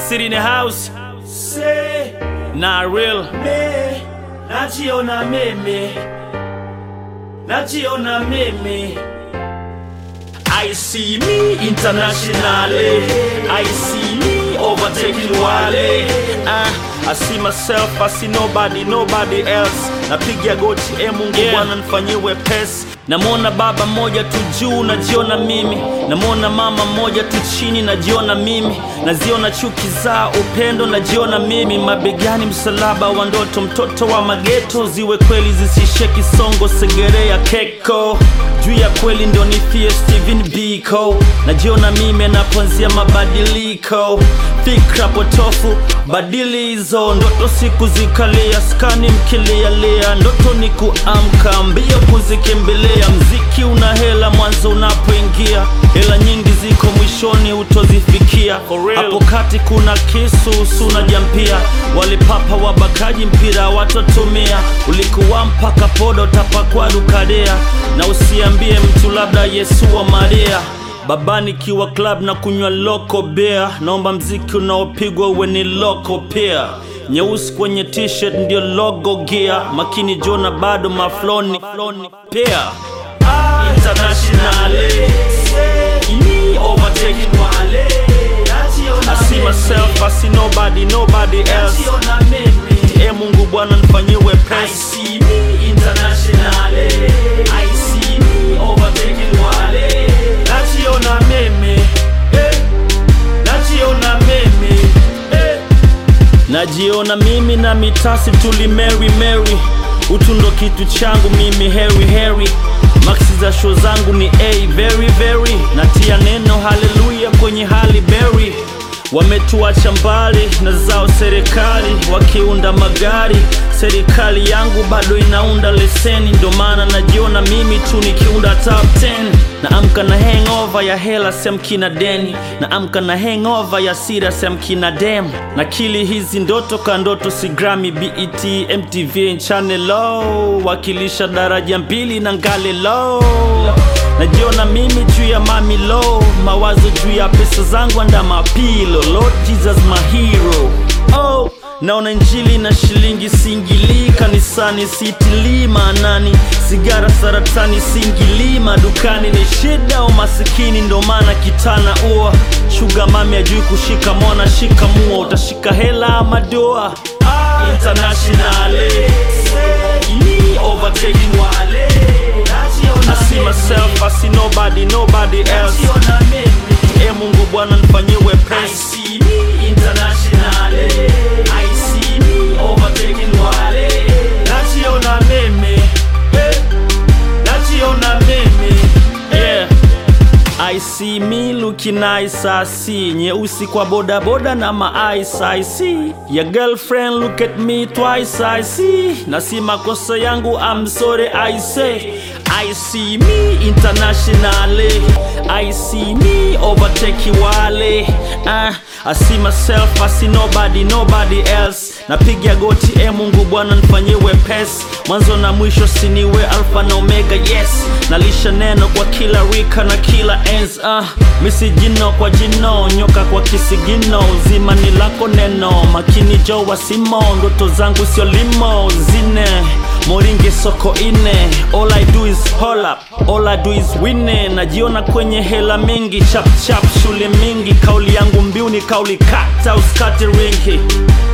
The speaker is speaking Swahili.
City in the house. Say Not real. me, najiona mimi, najiona mimi. I see me internationally, I see me overtaking Wale. Uh, I see myself, I see nobody, nobody else. Napiga goti, e Mungu Yeah. Bwana nifanyie wepesi. Namwona baba mmoja tu juu, najiona mimi. Namwona mama mmoja tu chini, najiona mimi. Naziona chuki za upendo, najiona mimi. Mabegani msalaba wa ndoto, mtoto wa mageto, ziwe kweli zisishe kisongo, segerea keko juu ya kweli ndio nifie Steven Biko. Najiona mimi anapoanzia mabadiliko, fikra potofu, badili hizo ndoto, siku zikalia, skani mkilialia, ndoto ni kuamka, mbio kuzikimbilia. Mziki una hela mwanzo unapoingia, hela nyingi ziko mwishoni utozifikia. Hapo kati kuna kisu suna jampia, walipapa wabakaji mpira watotumia, ulikuwa mpaka poda utapakwa dukadea, na usiambie mtu labda Yesu wa Maria Baba nikiwa club na kunywa loko beer, naomba mziki unaopigwa uwe ni loko pia. Nyeusi kwenye t-shirt ndio logo gear, makini jona bado mafloni pia. Internationally, say me overtaking Wale. Najiona I see myself, I see nobody, nobody else. najiona mimi. E Mungu Bwana nifanyie I wepesi. see me internationally. I see me overtaking Wale. Najiona mimi. Eh. Najiona mimi. Eh. Najiona mimi na mitasi tuli Mary Mary, utu ndo kitu changu mimi Harry Harry. Maxi za show zangu ni A very very, natia neno haleluya kwenye hali berry. Wametuacha mbali na zao serikali, wakiunda magari. Serikali yangu bado inaunda leseni, ndo maana najiona mimi tu nikiunda top 10. Naamka na hangover ya hela semkina deni, naamka na hangover ya sira semkina dem. Nakili hizi ndoto ka ndoto, si Grammy, BET, MTV, Channel low, wakilisha daraja mbili na ngale low. Najiona mimi juu ya mami low, mawazo juu ya pesa zangu anda mapilo. Lord Jesus my hero. Oh, naona injili na shilingi singili kanisani sitilii maanani, sigara saratani singili madukani ni shida umasikini, ndo maana kitana ua shuga mami ajui kushika mwana shika mua, utashika hela ama doa Internationally, say me overtaking Wale. Najiona I see mimi. myself, I see nobody, nobody else. Najiona mimi. E Mungu Bwana nifanyie I wepesi. see me internationally. I see me overtaking Wale. Najiona mimi. Eh. Najiona mimi. Yeah. I see me looking nice, I see nyeusi kwa boda boda na ma ice, I see your girlfriend look at me twice, I see na si makosa yangu, I'm sorry, I say I see me internationally, I see me overtake wale uh, I see myself, I see nobody, nobody else. Napiga goti, e Mungu Bwana nifanyie wepesi, mwanzo na mwisho siniwe alfa na omega, yes. Nalisha neno kwa kila rika na kila ens, uh, misi jino kwa jino, nyoka kwa kisigino, uzima ni lako neno, makini jo wasimo, ndoto zangu sio limo, zine moringe soko ine, all I do is hold up, all I do is win. Najiona kwenye hela mingi, chap chap shule mingi, kauli yangu mbiu ni kauli kata, usikate ringi